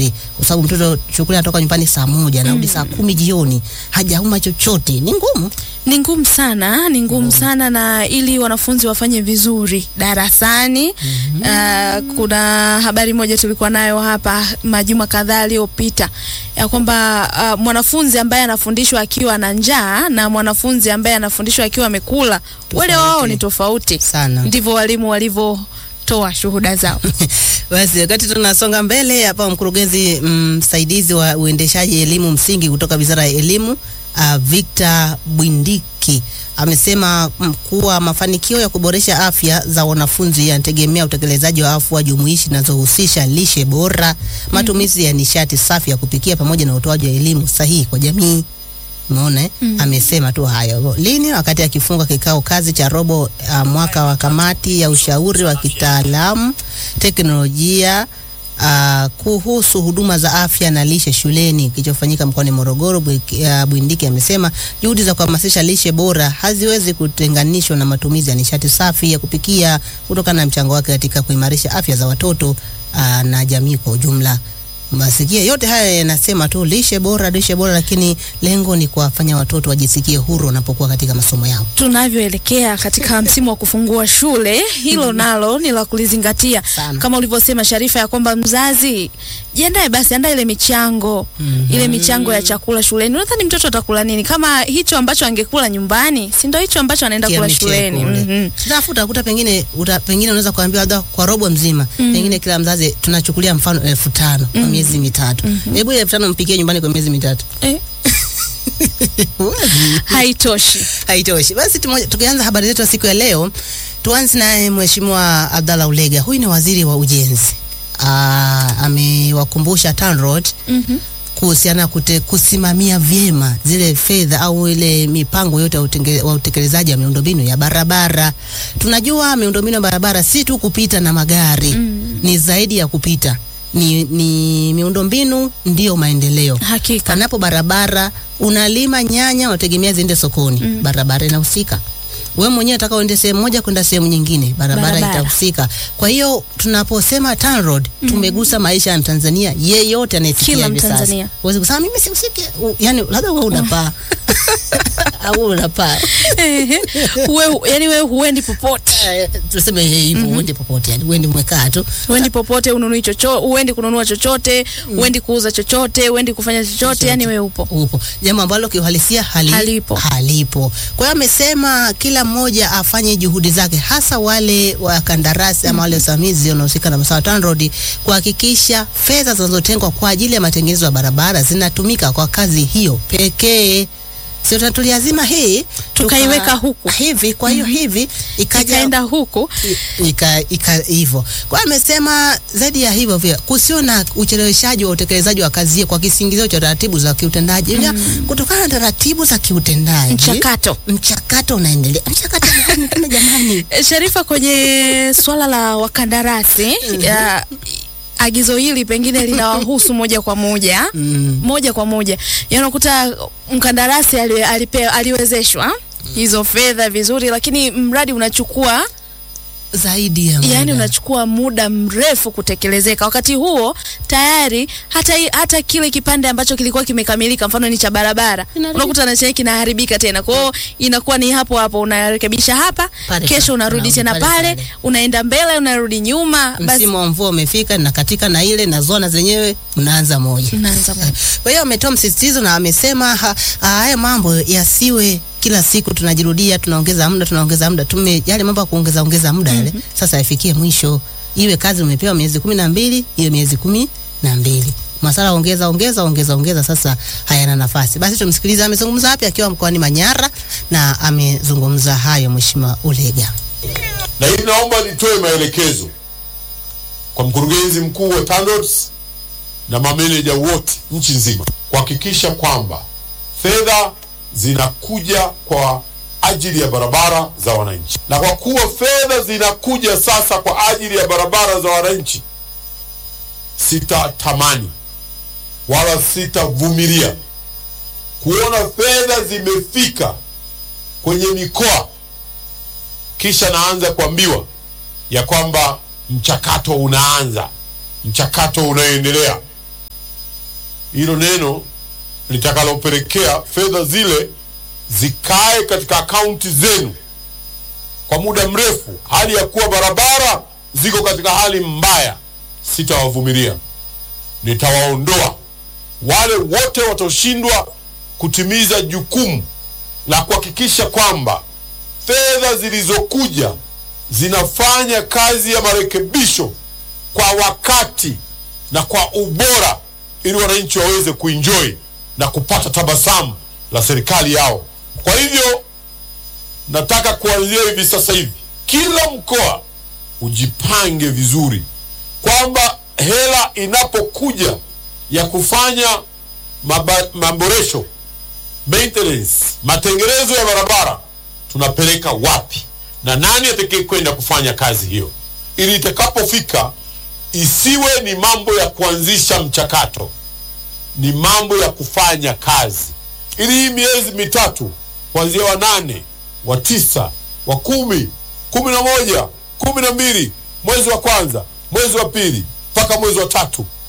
chochote, kwa sababu mtoto shughuli anatoka nyumbani saa moja anarudi saa kumi jioni, hajauma chochote, ni ngumu. Ni ngumu sana, ni ngumu sana, na ili wanafunzi wafanye vizuri darasani uh, kuna habari moja tulikuwa nayo hapa majuma kadhaa aliyopita ya kwamba uh, mwanafunzi ambaye anafundishwa akiwa na njaa na mwanafunzi ambaye anafundishwa akiwa amekula, wale wao ni tofauti Sana. Ndivyo walimu walivyotoa shuhuda zao. Basi wakati tunasonga mbele hapa, mkurugenzi msaidizi wa uendeshaji elimu msingi kutoka Wizara ya Elimu uh, Victor Bwindiki amesema mm, kuwa mafanikio ya kuboresha afya za wanafunzi yanategemea utekelezaji wa afua jumuishi zinazohusisha lishe bora, matumizi ya nishati safi ya kupikia pamoja na utoaji wa elimu sahihi kwa jamii. Umeona eh? Amesema tu hayo lini wakati akifunga kikao kazi cha robo uh, mwaka wa kamati ya ushauri wa kitaalamu teknolojia uh, kuhusu huduma za afya na lishe shuleni kilichofanyika mkoani Morogoro. Bwi- uh, Bwindiki amesema juhudi za kuhamasisha lishe bora haziwezi kutenganishwa na matumizi ya nishati safi ya kupikia kutokana na mchango wake katika kuimarisha afya za watoto uh, na jamii kwa ujumla. Masikia yote haya yanasema tu lishe bora, lishe bora, lakini lengo ni kuwafanya watoto wajisikie huru wanapokuwa katika masomo yao. tunavyoelekea katika msimu wa kufungua shule, hilo nalo ni la kulizingatia, Sana. kama ulivyosema Sharifa, ya kwamba mzazi jiandae basi, andaa ile michango ile michango ya chakula shuleni. Unadhani mtoto atakula nini kama hicho ambacho angekula nyumbani, si ndio hicho ambacho anaenda kula Kiamshe shuleni? kule. Mhm. Alafu utakuta pengine uta, pengine unaweza kuambiwa labda kwa robo mzima pengine kila mzazi tunachukulia mfano elfu tano kwa miezi mitatu. Hebu ile elfu tano mpikie nyumbani kwa miezi mitatu. Eh, Huwezi. haitoshi. Haitoshi. Basi tumoja, tukianza habari zetu ya siku ya leo, tuanze naye Mheshimiwa Abdallah Ulega. Huyu ni waziri wa ujenzi. Ah, amewakumbusha TANROADS Mhm. kuhusiana kute, kusimamia vyema zile fedha au ile mipango yote ya utenge- wa utekelezaji wa miundombinu ya barabara. Tunajua miundombinu ya barabara si tu kupita na magari ni zaidi ya kupita, ni, ni miundombinu ndiyo maendeleo. Hakika. Panapo barabara unalima nyanya, unategemea ziende sokoni, barabara inahusika. Wewe mwenyewe unataka uende sehemu moja kwenda sehemu nyingine, barabara, Barabara. itahusika. Kwa hiyo tunaposema TANROADS tumegusa maisha ya Mtanzania yeyote anayesikia Kila hivi sasa. Mtanzania. Huwezi kusema mimi sihusiki, U- yani labda wewe unapaa au unapaa Ehe. Wewe yani wewe huendi popote. Eh, tuseme hivyo, uende popote, yani uende mwekaa tu Uendi popote, ununui chochote, uendi kununua chochote, uendi kuuza chochote, uendi kufanya chochote, yani wewe upo. upo jambo ambalo kiuhalisia hali, Halipo. halipo. Kwa hiyo amesema kila mmoja afanye juhudi zake, hasa wale wakandarasi ama wale wasimamizi wanaohusika na masuala ya TANROADS kuhakikisha fedha zinazotengwa kwa ajili ya matengenezo ya barabara zinatumika kwa kazi hiyo pekee. Sio tuliazima hii Tukaiweka tuka- huku. hivi, kwa hiyo hivi ikaja Ikaenda huku ika ika hivyo. Kwa hiyo amesema zaidi ya hivyo pia kusio na ucheleweshaji wa utekelezaji wa kazi hiyo kwa kisingizio cha taratibu za kiutendaji mm. kutokana na taratibu za kiutendaji mchakato. mchakato unaendelea. Mchakato gani tena jamani? E, Sharifa, kwenye swala la wakandarasi ya, agizo hili pengine linawahusu moja kwa moja Mm. moja kwa moja, yaani unakuta mkandarasi ali, alipe, aliwezeshwa hizo fedha vizuri, lakini mradi unachukua Zaidi ya yani muda. unachukua muda mrefu kutekelezeka. Wakati huo tayari hata, i- hata kile kipande ambacho kilikuwa kimekamilika, mfano ni cha barabara, Inaharibika. unakuta na chenye kinaharibika tena. Kwa hiyo inakuwa ni hapo hapo, unarekebisha hapa, Pale kesho pale, unarudi unarudi tena pale pale, pale. unaenda mbele, unarudi nyuma, basi msimu wa mvua umefika na katika na ile na zona zenyewe mnaanza moja. unaanza moja. Kwa hiyo ametoa msisitizo na amesema ha- haya mambo yasiwe kila siku tunajirudia, tunaongeza muda, tunaongeza muda. Tume yale mambo ya kuongeza ongeza muda yale sasa yafikie mwisho, iwe kazi umepewa miezi kumi na mbili iwe miezi kumi na mbili masala ongeza ongeza ongeza ongeza, sasa hayana nafasi. Basi tumsikilize amezungumza wapi akiwa mkoani Manyara, na amezungumza hayo Mheshimiwa Ulega. na hivi naomba nitoe maelekezo kwa mkurugenzi mkuu wa TANROADS na mameneja wote nchi nzima kuhakikisha kwamba fedha zinakuja kwa ajili ya barabara za wananchi, na kwa kuwa fedha zinakuja sasa kwa ajili ya barabara za wananchi, sitatamani wala sitavumilia kuona fedha zimefika kwenye mikoa kisha naanza kuambiwa ya kwamba mchakato unaanza, mchakato unaendelea. hilo neno litakalopelekea fedha zile zikae katika akaunti zenu kwa muda mrefu, hali ya kuwa barabara ziko katika hali mbaya, sitawavumilia. Nitawaondoa wale wote wataoshindwa kutimiza jukumu la kuhakikisha kwamba fedha zilizokuja zinafanya kazi ya marekebisho kwa wakati na kwa ubora, ili wananchi waweze kuenjoy na kupata tabasamu la serikali yao. Kwa hivyo nataka kuanzia hivi sasa hivi, kila mkoa ujipange vizuri kwamba hela inapokuja ya kufanya maba- maboresho maintenance, matengenezo ya barabara tunapeleka wapi na nani atakaye kwenda kufanya kazi hiyo, ili itakapofika isiwe ni mambo ya kuanzisha mchakato, ni mambo ya kufanya kazi, ili hii miezi mitatu kuanzia wa nane, wa tisa, wa kumi, kumi na moja, kumi na mbili, mwezi wa kwanza, mwezi wa pili mpaka mwezi wa tatu